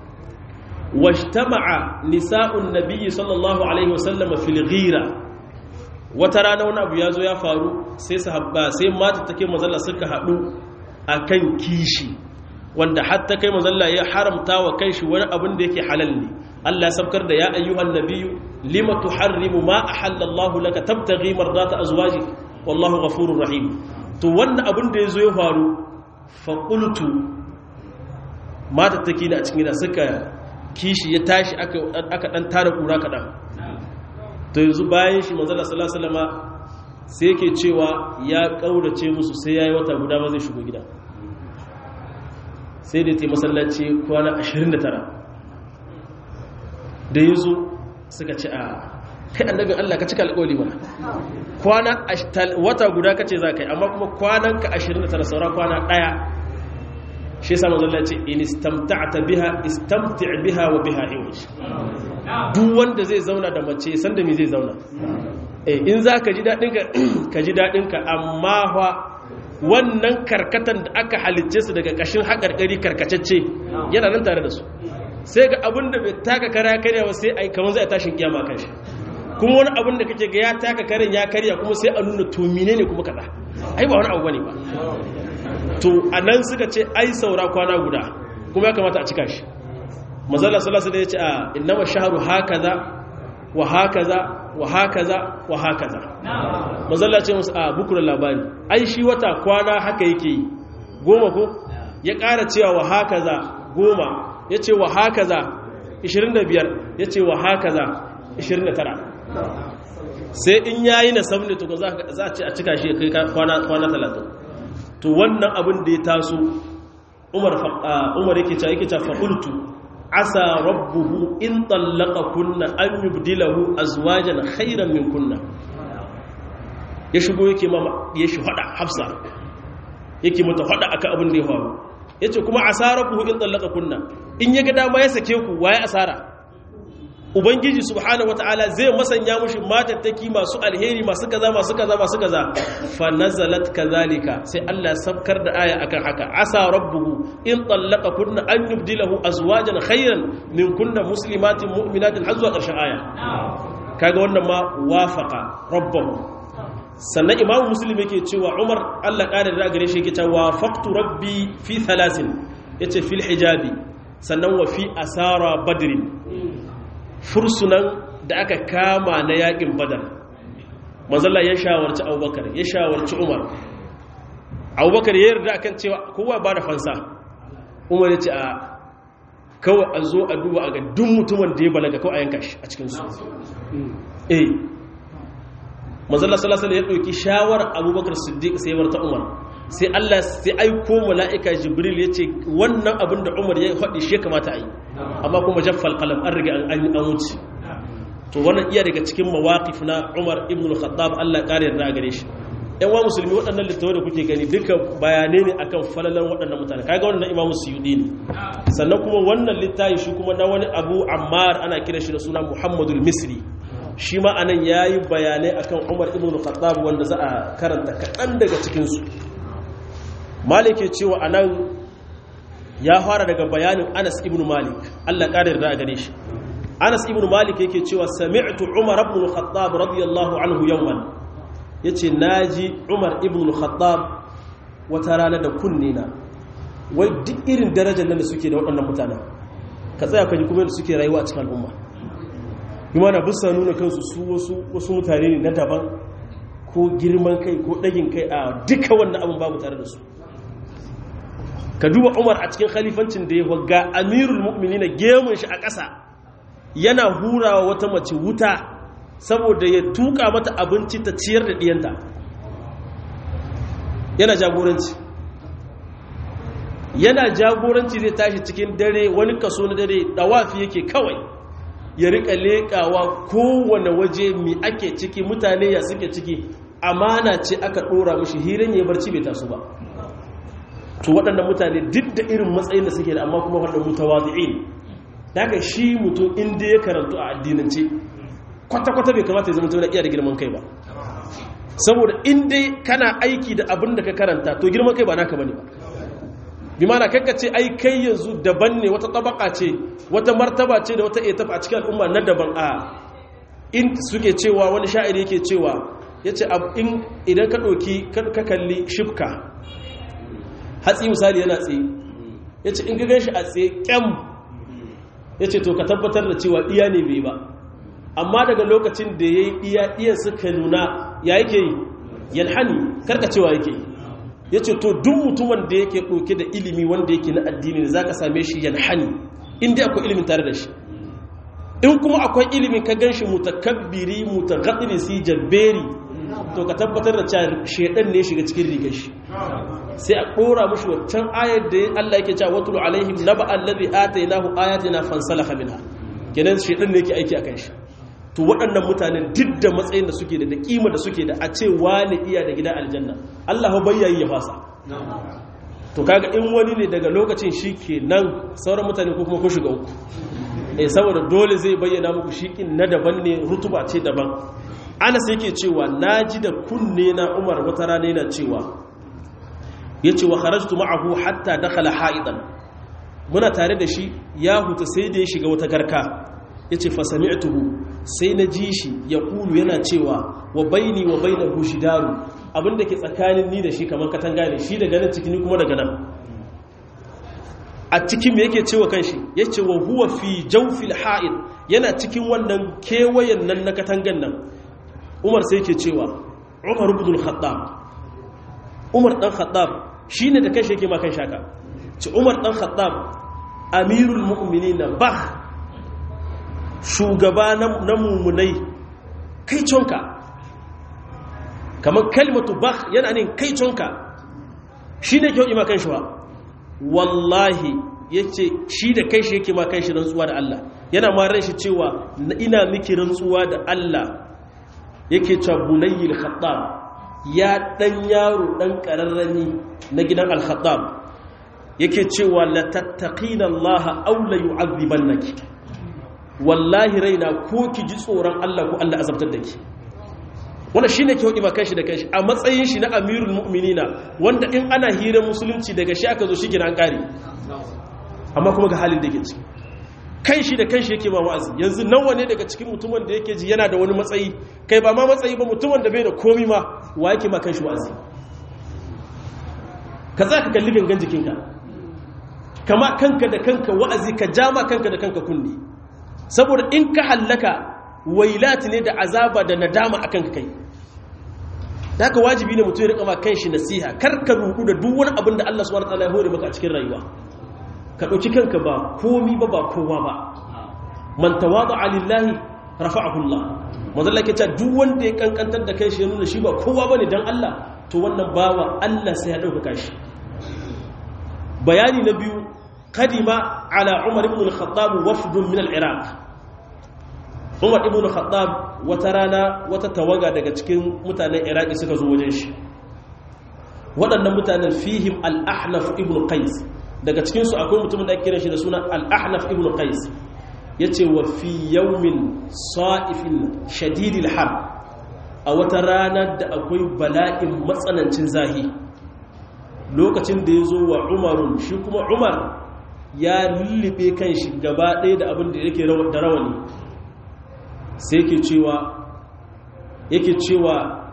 washtama'a nisa'un nabiyyi sallallahu alaihi wasallam fil ghira wata rana wani abu yazo ya faru sai sahabba sai mata take mazalla suka hadu akan kishi wanda hatta kai mazalla ya haramta wa kanshi wani abin da yake halal ne Allah ya sabkar da ya ayyuhan nabiyyu lima tuharrimu ma ahallallahu laka tabtaghi mardata azwajik wallahu ghafurur rahim to wannan abin da yazo ya faru faƙultu matattaki da a cikin gida suka kishi ya tashi aka ɗan tara ƙura kaɗan to yanzu bayan shi manzala salasalama sai yake cewa ya ƙaurace musu sai ya yi wata guda ma zai shigo gida sai da ta masallaci kwana 29 da ya zo suka ce a kai annabin Allah ka cika alƙawali mana kwana wata guda kace za ka yi amma kuma kwanan ka 29 saura kwana ɗaya shi yasa manzo Allah ya ce in istamta'ta biha istamti' biha wa biha iwaj duk wanda zai zauna da mace san da me zai zauna eh in za ka ji dadin ka ka ji dadin ka amma fa wannan karkatan da aka halicce su daga kashin haƙarƙari karkacecce yana nan tare da su sai ga abin da bai taka kara karya ba sai ai kamar zai tashin kiyama kan shi kuma wani abin da kake ga ya taka karen ya karya kuma sai a nuna to ne kuma kaza ai ba wani abu bane ba to anan suka ce ai saura kwana guda kuma ya kamata a cika shi mazalla sallallahu alaihi wasallam ya ce a innama shahru hakaza wa hakaza wa hakaza wa hakaza mazalla ce musu a bukuran labari ai shi wata kwana haka yake yi goma ko ya ƙara cewa wa hakaza goma ya ce wa hakaza 25 ya ce wa hakaza 29 sai in yayi na sabne to za a ce a cika shi kai kwana kwana 30 to wannan abin da ya taso Umar Umar yake cewa yake cewa faqultu asa rabbuhu in tallaqa kunna an yubdilahu azwajan khayran min kunna ya shigo yake mama ya shi fada Hafsa yake mata fada akan abin da ya faru yace kuma asa rabbuhu in tallaqa kunna in ya ga dama ya sake ku waye asara ubangiji subhanahu wataala zai masanya mushi matattaki masu alheri masu kaza masu kaza masu kaza fa nazalat kadhalika sai Allah sabkar da aya akan haka asa rabbuhu in tallaqa kunna an yubdilahu azwajan khayran min kunna muslimatin mu'minatin har zuwa ƙarshen aya kaga wannan ma wafaqa rabbahu sannan imamu muslim yake cewa umar Allah ƙara da gare shi yake cewa wafaqtu rabbi fi thalathin yace fil hijabi sannan wa fi asara badrin fursunan da aka kama na yakin badar manzala ya shawarci abubakar ya shawarci umar abubakar ya yarda akan cewa kowa ba da fansa umar ya ce a kawai a zo a duba a ga duk mutumin da ya balaga kawai a yanka shi a cikinsu eh manzala salasala ya ɗauki shawarar abubakar siddiq sai bar ta umar sai allah sai aiko mala'ika jibril ya ce wannan abin da umar ya faɗi shi kamata a yi amma kuma jaffal kalam an riga an wuce to wannan iya daga cikin mawaƙif na umar ibn al-khattab allah ƙari yarda a gare shi yan wa musulmi waɗannan littattafai da kuke gani duka bayanai ne akan falalan waɗannan mutane kaga wannan imamu suyudi ne sannan kuma wannan littafi shi kuma na wani abu ammar ana kira shi da suna muhammadul misri shi ma anan yayi bayanai akan umar ibn khattab wanda za a karanta kaɗan daga cikinsu malik cewa anan ya fara daga bayanin anas ibn malik allah ƙara yarda a gare shi anas ibn malik yake cewa sami'tu umar ibn khattab radiyallahu anhu yawman ya ce na ji umar ibn khattab wata rana da kunne na wai duk irin darajar nan da suke da waɗannan mutanen ka tsaya ka ji kuma da suke rayuwa a cikin al'umma yi mana bisa nuna kansu su wasu mutane ne na daban ko girman kai ko ɗagin kai a duka wannan abin babu tare da su ka duba umar a cikin khalifancin da ya waga amirul mu'mini na gemun shi a ƙasa yana hurawa wata mace wuta saboda ya tuka mata abinci ta ciyar da ɗiyanta yana jagoranci yana jagoranci zai tashi cikin dare wani kaso na dare dawafi yake kawai ya rika leƙawa kowane waje mi ake ciki mutane ya suke ciki amana ce aka ɗora mashi hirin ya barci bai taso ba to waɗannan mutane duk da irin matsayin da suke da amma kuma waɗanda mutawazi'in daga shi mutum inda ya karantu a addinance kwata-kwata bai kamata ya zama tuna iya da girman kai ba saboda inda kana aiki da abin da ka karanta to girman kai ba naka bane ba bi mana kanka ce ai kai yanzu daban ne wata tabaka ce wata martaba ce da wata etapa a cikin al'umma na daban a in suke cewa wani sha'iri yake cewa yace idan ka ɗauki ka kalli shifka hatsi misali yana tsaye yace in ka gan shi a tsaye kyam yace to ka tabbatar da cewa iya ne bai ba amma daga lokacin da ya yi iya iya suka nuna ya yake yi yalhani karkacewa yake yi ya ce to duk mutumin da yake ɗauke da ilimi wanda yake na addini da za ka same shi yalhani inda akwai ilimin tare da shi in kuma akwai ilimin ka gan shi mutakabbiri mutagaɗiri jabberi to ka tabbatar da cewa shaidan ne shiga cikin rigar shi sai a ɗora mushi waccan ayar da Allah yake cewa watul alaihim naba allazi atainahu ayatina fansalakha minha kenan shaidan ne yake aiki akan shi to waɗannan mutanen duk da matsayin da suke da da kima da suke da a ce wani iya da gidan aljanna Allah ba bayyayi ya fasa to kaga in wani ne daga lokacin shi ke nan sauran mutane ko kuma kun shiga uku eh saboda dole zai bayyana muku shikin na daban ne rutuba ce daban Anas yake cewa naji da kunne na Umar wata rana yana cewa yace wa kharajtu ma'ahu hatta dakhala ha'idan muna tare da shi ya huta sai da ya shiga wata garka ya ce fasami'tuhu sai na ji shi ya kulu yana cewa wa baini wa baina bushidaru abinda ke tsakanin ni da shi kamar katanga ne shi daga nan cikin kuma daga nan a cikin me yake cewa kanshi ya ce wa huwa fi jawfil ha'id yana cikin wannan kewayen nan na katangan nan umar sai yake cewa umar ibn al-khattab umar dan khattab shine da kanshi yake ma kan shaka ci umar dan khattab amirul mu'minina bah shugaba na mummunai kai conka kamar kalmatu bakh yana ne kai conka shi ne kyau ima kan shi wa wallahi ya ce shi da kai shi yake ma kan shi rantsuwa da Allah yana ma ran shi cewa ina miki rantsuwa da Allah yake cewa bunayyil khattab ya dan yaro dan kararrani na gidan al-khattab yake cewa la tattaqina Allah aw la yu'adhibannaki wallahi raina ko ki ji tsoron Allah ko Allah azabtar da ki wannan shine ke hudi kanshi da kanshi a matsayin shi na amirul mu'minina wanda in ana hirar musulunci daga shi aka zo shi gina an kare amma kuma ga halin da yake ciki kanshi da kanshi yake ma wa'azi yanzu nawa ne daga cikin mutumin da yake ji yana da wani matsayi kai ba ma matsayi ba mutumin da bai da komi ma wa yake ma kanshi wa'azi ka za ka kalli gangan jikinka kama kanka da kanka wa'azi ka jama kanka da kanka kunne saboda in ka hallaka wailati ne da azaba da nadama akan kai da haka wajibi ne mutum ya rika ma kanshi nasiha kar ka ruku da duk wani abin da Allah subhanahu wataala ya hore maka a cikin rayuwa ka ɗauki kanka ba komi ba ba kowa ba man tawadu alillahi rafa'ahu Allah manzo Allah ce duk wanda ya kankantar da kai shi nuna shi ba kowa bane dan Allah to wannan bawa Allah sai ya dauka shi bayani na biyu kadima ala Umar ibn al-Khattab wafdun min al-Iraq Umar ibn al-Khattab wata rana wata tawaga daga cikin mutanen Iraki suka zo wajen shi waɗannan mutanen fihim al-Ahnaf ibn Qais daga cikin su akwai mutumin da ake kiran shi da suna al-Ahnaf ibn Qais ya ce wa fi yaumin sa'ifin shadidil har a wata ranar da akwai bala'in matsanancin zahi lokacin da ya zo wa umarun shi kuma umar ya lullube kan shi gaba ɗaya da abin da yake da rawani sai yake cewa yake cewa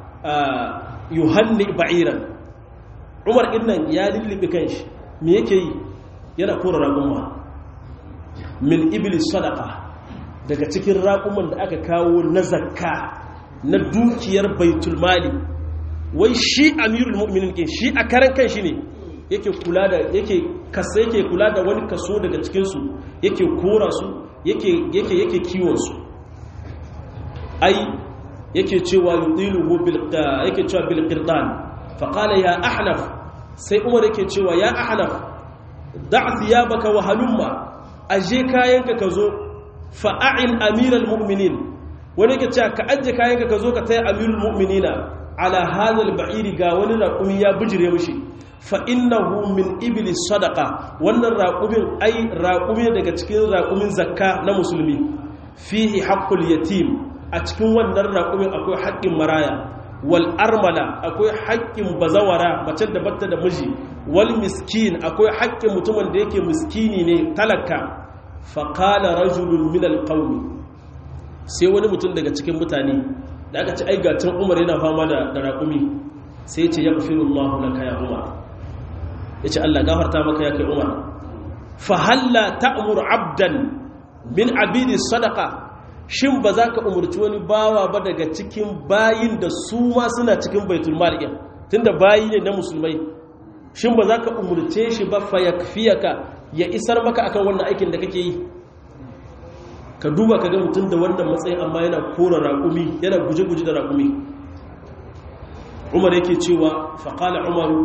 yuhanni ba'iran umar innan ya lullube kan shi me yake yi yana kora ragunma min iblis sadaka daga cikin raƙuman da aka kawo na zakka na dukiyar baitul mali wai shi amirul mu'minin kin shi a karan kan shi ne yake kula da yake kasa yake kula da wani kaso daga cikin su yake kora su yake yake yake kiwon su ai yake cewa yudilu bil yake cewa bil qirdan fa qala ya ahnaf sai umar yake cewa ya ahnaf da' thiyabaka wa halumma aje kayanka ka zo fa'a'in amiral mu'minin wani ke cewa ka aje kayanka ka zo ka taya amirul mu'minina ala hadal ba'iri ga wani raƙumi ya bijire mushi fa innahu min iblis sadaqa wannan raƙumin ai raƙumi daga cikin raƙumin zakka na musulmi fihi haqqul yatim a cikin wannan raƙumin akwai haƙƙin maraya wal armala akwai haƙƙin bazawara mace da batta da miji wal miskin akwai haƙƙin mutumin da yake miskini ne talaka faƙala rajulun min alƙaumi sai wani mutum daga cikin mutane da aka ci aigatan umar yana fama da raƙumi sai ce ya ƙafirullahu laka ya umar ya ce allah gafarta maka ya kai umar fahalla ta'mur abdan min abidi sadaka shin ba za ka umarci wani bawa ba daga cikin bayin da su ma suna cikin baitul mal'in tunda bayi ne na musulmai shin ba za ka umarce shi ba fa yakfiyaka ya isar maka akan wannan aikin da kake yi ka duba ka ga mutum da wannan matsayin amma yana kora raƙumi yana guje-guje da raƙumi umar yake cewa faƙala umaru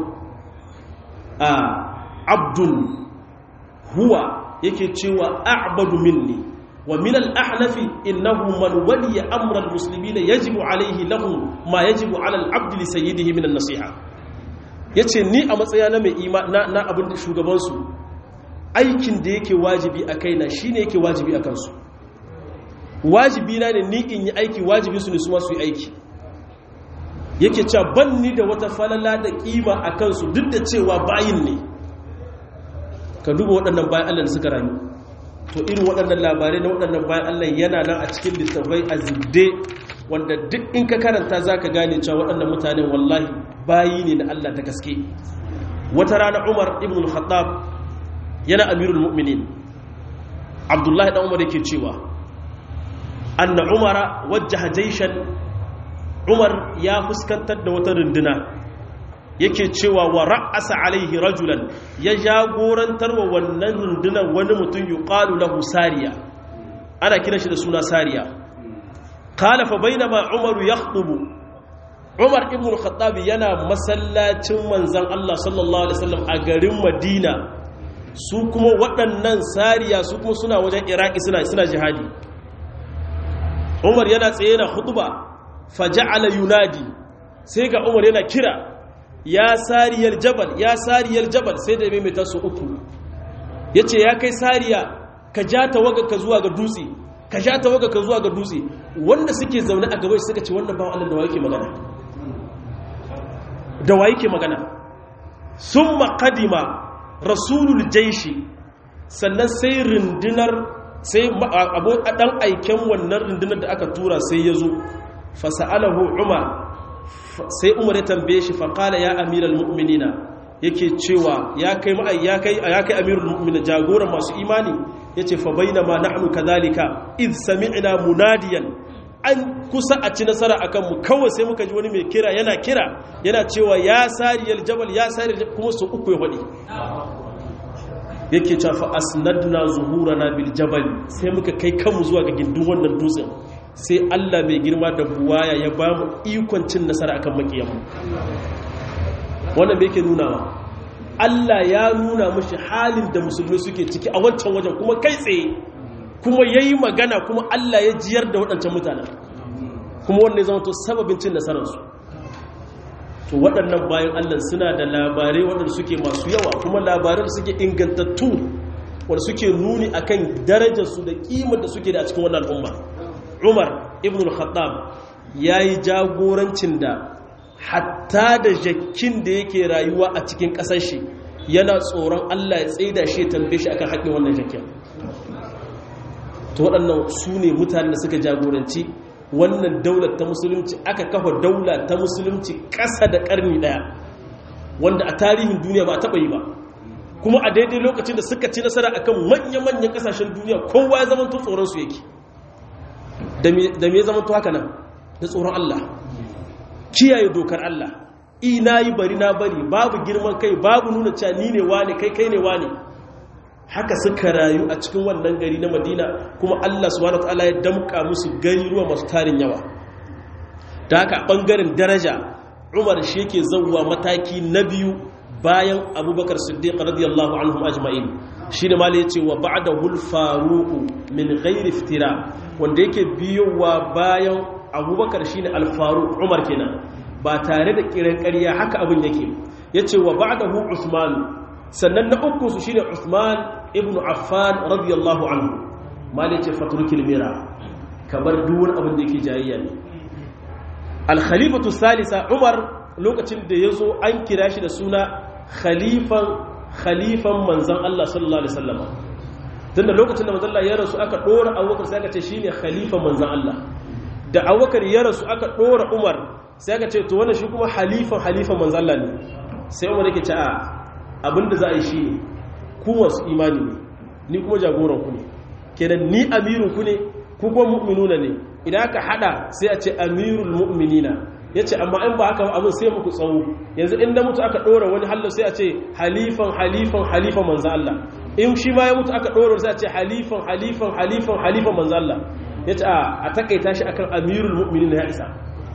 a abdun huwa yake cewa a'badu minni wa min al-ahnafi innahu man waliya amra al-muslimin yajibu alayhi lahu ma yajibu ala al-abd li sayyidihi min an-nasiha yace ni a matsayina mai ima na abin shugabansu aikin da yake wajibi a kaina shine yake wajibi a kansu wajibi na ne ni in yi aiki wajibi su ne su masu yi aiki yake cewa ban ni da wata falala da kima a kansu duk da cewa bayin ne ka duba waɗannan bayan Allah da suka rayu to irin waɗannan labarai na waɗannan bayan Allah yana nan a cikin littafai a zibde wanda duk in ka karanta za ka gane cewa waɗannan mutanen wallahi bayi ne na Allah ta gaske wata rana Umar ibn al-Khattab yana amirul mu'minin Abdullahi dan Umar yake cewa anna Umara wajjaha jayshan Umar ya fuskantar da wata runduna yake cewa wa ra'asa alaihi rajulan ya jagorantar wa wannan rundunar wani mutum yuqalu lahu sariya ana kira shi da suna sariya qala fa bainama umar yakhutubu umar ibn al-khattab yana masallacin manzon Allah sallallahu alaihi wasallam a garin Madina su kuma waɗannan sariya su kuma suna wajen Iraki suna suna jihadi Umar yana tsaye na khutba faja'ala yunadi sai ga Umar yana kira ya sariyar jabal ya sariyar jabal sai da mai tasu uku ya ce ya kai sariya ka ja tawaga ka zuwa ga dutse ka ja tawaga ka zuwa ga dutse wanda suke zaune a gaba suka ce wannan bawan Allah da wa yake magana da wa yake magana sun maƙadima rasulul jaishi sannan sai rundunar sai ɗan aiken wannan rundunar da aka tura sai ya zo fasa'alahu umar sai umar ya tambaye shi faƙala ya amiral mu'minina yake cewa ya kai ya kai ya kai amirul mu'minin jagoran masu imani yace fa bainama nahnu kadhalika id sami'na munadiyan an kusa a ci nasara akan mu kawai sai muka ji wani mai kira yana kira yana cewa ya sariyal jabal ya sariyal kuma su uku ya fadi yake cewa fa asnadna zuhurana bil jabal sai muka kai kanmu zuwa ga gindin wannan dutsen sai Allah mai girma da buwaya ya ba mu ikon cin nasara akan makiyanmu wannan me yake nunawa Allah ya nuna mushi halin da musulmi suke ciki a wancan wajen kuma kai tsaye kuma yayi magana kuma Allah ya jiyar da waɗancan mutanen kuma wannan ya zama to sababin cin nasararsu to waɗannan bayan Allah suna da labarai waɗanda suke masu yawa kuma labarai da suke ingantattu wanda suke nuni akan darajarsu da ƙimar da suke da a cikin wannan al'umma Umar ibn al-Khattab yayi jagorancin da hatta da jakkin da yake rayuwa a cikin ƙasar shi yana tsoron Allah ya tsaida shi ya tambaye shi akan haƙƙin wannan jakkin to waɗannan su ne mutanen da suka jagoranci wannan daular ta musulunci aka kafa daula ta musulunci ƙasa da ƙarni ɗaya wanda a tarihin duniya ba a taɓa yi ba kuma a daidai lokacin da suka ci nasara akan manya-manyan ƙasashen duniya kowa ya zama tsoron su yake da me ya zama haka nan da tsoron Allah kiyaye dokar Allah ina yi bari na bari babu girman kai babu nuna cewa ni ne wane kai kai ne wane haka suka rayu a cikin wannan gari na madina kuma allah subhanahu ta'ala ya damka musu gari ruwa masu tarin yawa ta haka bangaren daraja umar shi yake zauwa mataki na biyu bayan abubakar siddiq radiyallahu anhum ajma'in shi ne mala yace wa ba'da hul faruqu min ghairi iftira wanda yake biyowa bayan abubakar shine al faruq umar kenan ba tare da kiran ƙarya haka abin yake yace wa ba'dahu usman sannan na uku su shine usman ibn affan radiyallahu anhu mali ce fatrukil mira kamar duwar abin da yake jayayya ne al-khalifatu salisa umar lokacin da yazo an kira shi da suna khalifan khalifan manzon Allah sallallahu alaihi wasallam tunda lokacin da manzon Allah ya rasu aka dora Abubakar sai aka ce shine khalifan manzon Allah da Abubakar ya rasu aka dora Umar sai aka ce to wannan shi kuma halifan halifan manzon Allah ne sai Umar yake ce a abinda za a yi shine ku wasu imani ne ni kuma jagoran ku ne kenan ni amirun ku ne ku kuma mu'minuna ne idan aka hada sai a ce amirul mu'minina yace amma in ba haka abin sai muku tsawo yanzu in da mutu aka dora wani hallo sai a ce halifan halifan halifan manzo Allah in shi ma ya mutu aka dora sai a ce halifan halifan halifan halifan manzo Allah yace a a takaita shi akan amirul mu'minina ya isa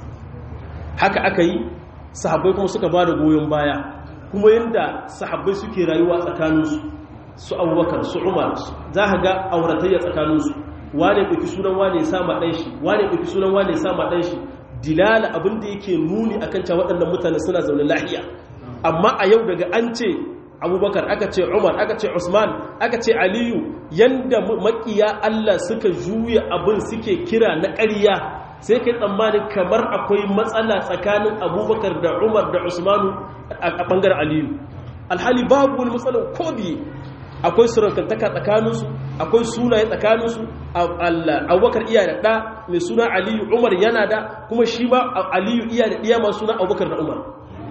haka aka yi sahabbai kuma suka bada goyon baya kuma yadda sahabbai suke rayuwa tsakaninsu su abubakar su umar za ka ga auratayya tsakaninsu wane ɗauki sunan wane ya sama ɗan shi wane ɗauki sunan wane ya sama ɗan shi dilala abin da yake nuni akan cewa waɗannan mutane suna zaune lahiya amma a yau daga an ce abubakar aka ce umar aka ce usman aka ce aliyu yanda makiya allah suka juya abin suke kira na ƙarya sai kai tsammanin kamar akwai matsala tsakanin abubakar da umar da usmanu a ɓangaren aliyu alhali babu wani matsalar ko biye akwai surantantaka tsakaninsu akwai sunaye tsakaninsu abubakar iya da ɗa mai suna aliyu umar yana da kuma shi ma aliyu iya da ɗiya masu suna abubakar da umar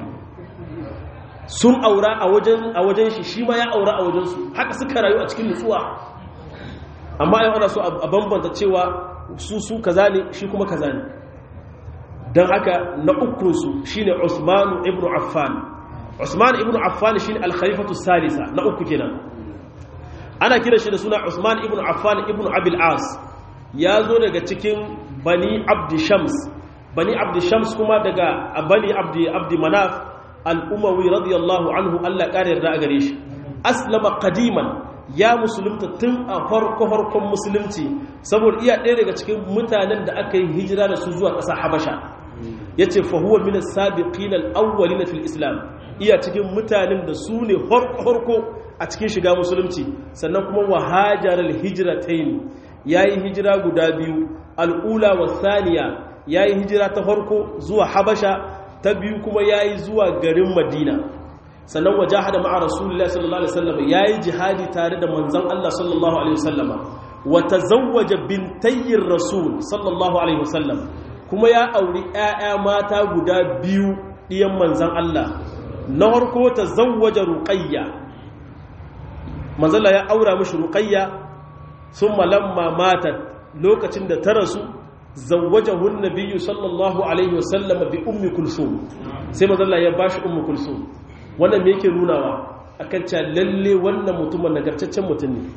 sun aura a wajen shi shi ma ya aura a wajensu haka suka rayu a cikin nutsuwa amma yau ana so a bambanta cewa su su kaza ne shi kuma kaza ne don haka na ukunsu shine Usman ibn Affan Usman ibn Affan shine al-khalifatu salisa na uku kenan ana kira shi da suna Usman ibn Affan ibn Abil As ya zo daga cikin Bani Abd Shams Bani Abd Shams kuma daga Bani Abd Abd Manaf al-Umawi radiyallahu anhu Allah kare yarda a gare shi aslama qadiman ya musulunta tun a farko-farkon musulunci saboda iya ɗaya daga cikin mutanen da aka yi hijira da su zuwa ƙasa habasha ya ce fahuwa mina sabiqin al'awwali na fil islam iya cikin mutanen da su ne farko a cikin shiga musulunci sannan kuma wahajarar hijira ta yi ya yi hijira guda biyu al'ula wa saniya ya yi hijira ta farko zuwa habasha ta biyu kuma ya yi zuwa garin madina sannan wajahada ma'a rasulullahi sallallahu alaihi wasallam yayi jihadi tare da manzon Allah sallallahu alaihi wasallam wa tazawwaja bintayir rasul sallallahu alaihi wasallam kuma ya auri ƴaƴa mata guda biyu diyan manzon Allah na farko tazawwaja ruqayya manzon Allah ya aura mishi ruqayya thumma lamma matat lokacin da ta rasu zawwajahu an-nabiyyu sallallahu alaihi wasallam bi ummi kulsum sai manzon Allah ya bashi ummu kulsum wannan me yake nunawa akan cewa lalle wannan mutumin nagartaccen mutum ne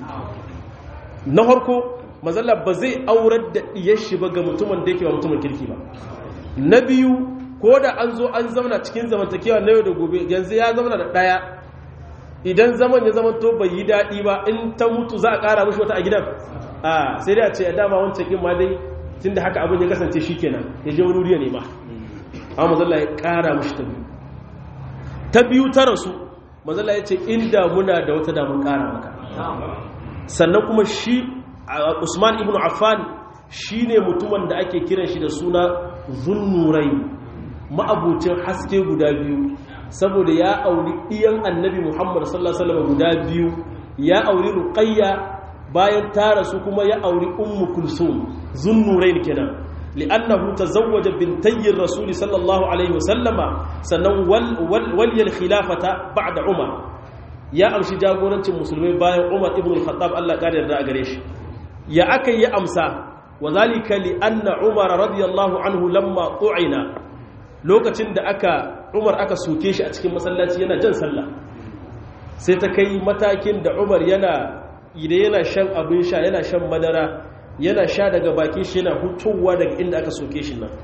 na harko mazalla ba zai aurar da diyar shi ba ga mutumin da yake ba mutumin kirki ba na biyu ko da an zo an zamana cikin zamantakewa na yau da gobe yanzu ya zamana da ɗaya idan zaman ya zama to bai yi daɗi ba in ta mutu za a ƙara mashi wata a gidan a sai dai a ce a dama wancan ƙin ma dai tun da haka abin ya kasance shi kenan ya je wani wuriya ne ma amma mazalla ya ƙara mashi ta biyu ta biyu ta rasu mazalla ya ce inda muna da wata damun ƙara maka sannan kuma shi usman ibn affan shi ne mutumin da ake kiran shi da suna zunnurai ma'abucin haske guda biyu saboda ya auri ɗiyan annabi muhammad sallallahu alaihi wasallam guda biyu ya auri ruqayya bayan ta rasu kuma ya auri ummu kulsum zunnurain kenan li'annahu tazawwaja bintayyi rasuli sallallahu alaihi wasallama sannan wal yal khilafata ba'da umar ya amshi jagorancin musulmai bayan umar ibn al-khattab Allah ya yarda a gare shi ya aka yi amsa wa zalika li anna umar radiyallahu anhu lamma tu'ina lokacin da aka umar aka soke shi a cikin masallaci yana jan sallah sai ta kai matakin da umar yana idan yana shan abin sha yana shan madara yana sha daga bakin shi yana hutowa daga inda aka soke shi nan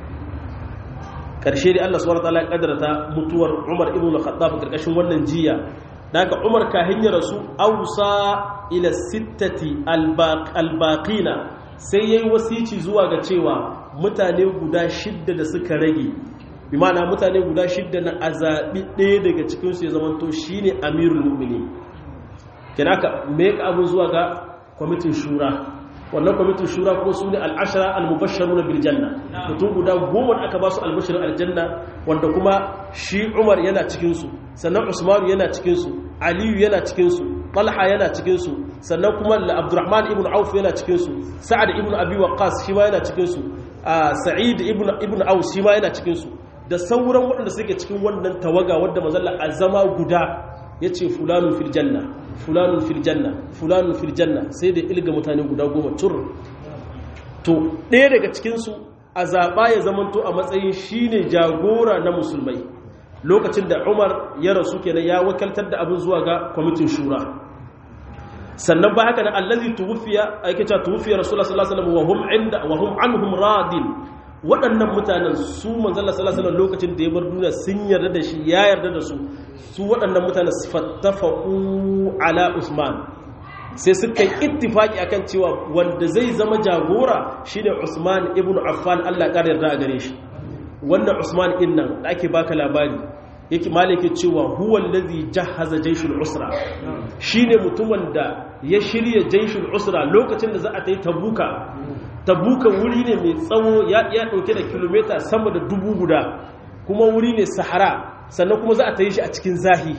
karshe dai Allah subhanahu wataala ya kadarta mutuwar Umar ibn al-Khattab karkashin wannan jiya daga Umar ka hanya rasu ausa ila sittati al-baqina sai yayi wasici zuwa ga cewa mutane guda shidda da suka rage bi ma'ana mutane guda shidda na azabi ɗaya daga cikin su ya zamanto shine amirul mu'minin kina ka me ka abu zuwa ga kwamitin shura wannan kwamitin shura ko su ne al'ashara al-mubashsharu na biljanna mutum guda goma da aka ba su albashirin aljanna wanda kuma shi umar yana cikinsu sannan usmanu yana cikinsu aliyu yana cikinsu talha yana cikinsu sannan kuma abdurrahman ibn auf yana cikinsu sa'ad ibn abi waqqas shi ma yana cikinsu sa'id ibn ibn aus shi ma yana cikinsu da sauran waɗanda suke cikin wannan tawaga wadda mazalla azama guda yace fulanun fil janna fulanun fil janna fulanun fil janna sai da ilga mutane guda goma tur to ɗaya daga cikinsu a zaɓa ya zamanto a matsayin shine jagora na musulmai lokacin da umar ya rasu kenan ya wakaltar da abin zuwa ga kwamitin shura sannan ba haka na allazi tuwfiya ake cewa tuwfiya rasulullah sallallahu alaihi wasallam wa hum inda wa hum anhum radin waɗannan mutanen su manzala salasalar lokacin da ya bar duniya sun yarda da shi ya yarda da su su waɗannan mutanen fattafaku ala usman sai suka yi ittifaki akan cewa wanda zai zama jagora shine usman ibn affan allah ƙar yarda a gare shi wannan usman ɗin nan da ake baka labari yake malike cewa huwa allazi jahaza jaishul usra shine mutumin da ya shirya jaishul usra lokacin da za a ta yi tabuka tabuka wuri ne mai tsawo ya ɗauke da kilomita sama da dubu guda kuma wuri ne sahara sannan kuma za a ta yi shi a cikin zahi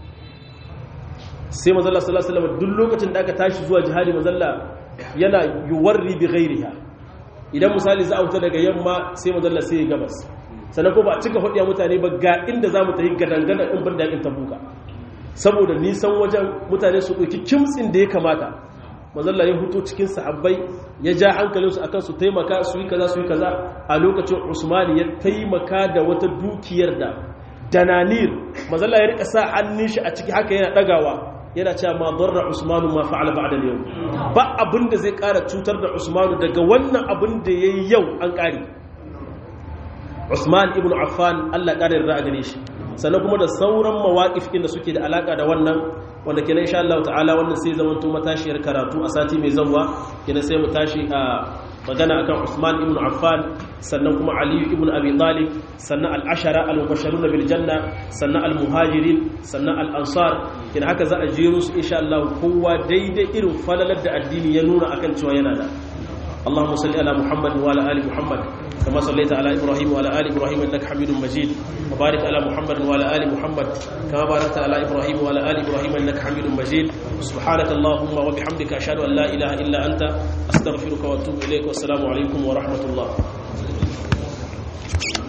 sai mazalla sallallahu alaihi wasallam duk lokacin da aka tashi zuwa jihadi mazalla yana yuwarri bi ghairiha idan misali za a wuta daga yamma sai mazalla sai ya gabas sannan ko ba a cika hudiya mutane ba ga inda za mu ta yi gadangada in ban da yakin tabuka saboda nisan wajen mutane su ɗauki kimtsin da ya kamata mazalla ya huto cikin sahabbai ya ja hankalinsu akan su taimaka su yi kaza su yi kaza a lokacin usmani ya taimaka da wata dukiyar da dananir mazalla ya rika sa hannun shi a ciki haka yana dagawa yana cewa ma darra usmanu ma fa'ala ba'da yau ba abin da zai kara cutar da usmanu daga wannan abin da yayi yau an kare usman ibn affan Allah kare yarda a gare shi sannan kuma da sauran mawaƙif da suke da alaka da wannan wanda kenan insha Allah ta'ala wannan sai zaman to matashiyar karatu a sati mai zanwa kenan sai mu tashi a magana akan Usman ibn Affan sannan kuma Ali ibn Abi Talib sannan al-ashara al-mubashshirun bil janna sannan al-muhajirin sannan al-ansar kenan haka za a jero su insha Allah kowa daidai irin falalar da addini ya nuna akan cewa yana da اللهم صل على محمد وعلى ال محمد كما صليت على ابراهيم وعلى ال ابراهيم انك حميد مجيد وبارك على محمد وعلى ال محمد كما باركت على ابراهيم وعلى ال ابراهيم انك حميد مجيد سبحانك اللهم وبحمدك اشهد ان لا اله الا انت استغفرك واتوب اليك والسلام عليكم ورحمه الله